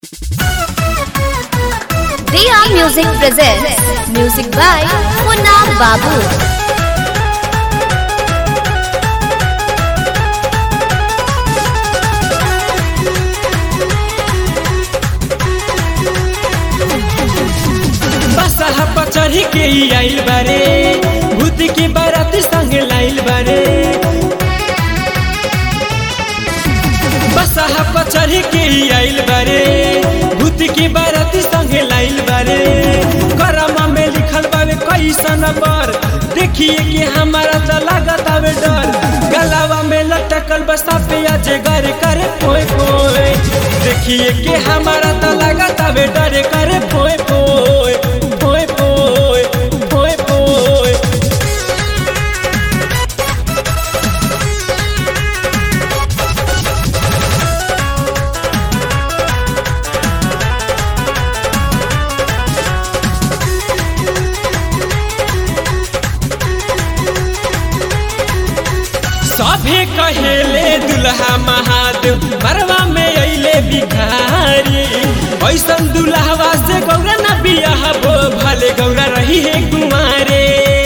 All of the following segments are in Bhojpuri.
Diya Music presents music by Munna Babu. बसहा पचढ़ी के ई आइल बारे भूत की बारात संग लाइल बारे बसहा पचढ़ी के ई आइल बारे भूत की बारात संग लाइल बारे करम में लिखल बावे कैसन पर देखिए कि हमारा तो लागत आवे डर गलावा में लटकल बसा पे अजगर करे पोए पोए देखिए कि हमारा तो लागत आवे डर करे पोए पोए पोए पोए पोए पोए सभे कहेले दुल्हा महादेव मरवा में अइले भिखारी ऐसन दुल्हवा से गौरा न बियाह बो भले गौरा रही है कुमारे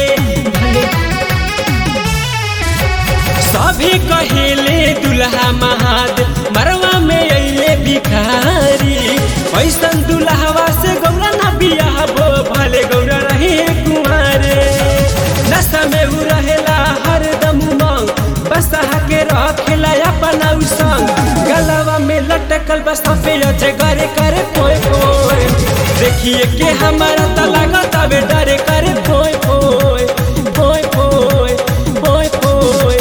सभी कहेले दुल्हा महादेव मरवा में अइले भिखारी ऐसन दुल्हवा से गौरा न बियाह बो भले गौरा रही है कुमारे नशा में उ रहेला हरदम उमंग बसहा के रखेला अपना उ संग गलवा में लटकल बसा पे अजे करे करे पोए पोए देखिए के हमारा त लागत आवे डरे करे पोए पोए पोए पोए पोए पोए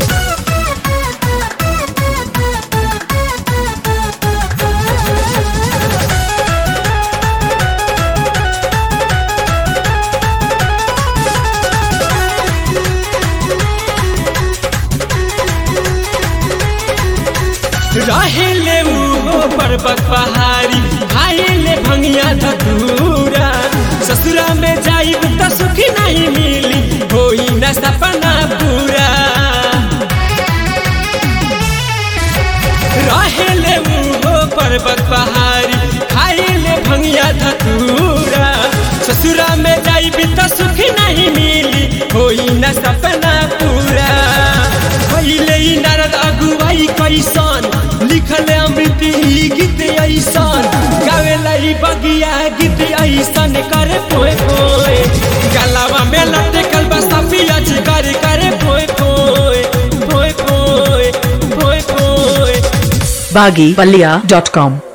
रहेले उ पर्वत पहाड़ी खाएले भंगिया धतूरा ससुरा में जाइब त सुखी नहीं मिली होई न सपना पूरा रहेले उ पर्वत पहाड़ी खाएले भंगिया धतूरा ससुरा में जाइब त सुखी नहीं मिली होई न सपना पूरा पहिले ही नारद अगुवाई कैसन लिखले अमृत ही गीत ऐसन गावेला ही बगिया गीत ऐसन करे पोए पोए गलावा में लटकल बसा पियाज करे करे पोए पोए पोए पोए पोए पोए baggypalia.com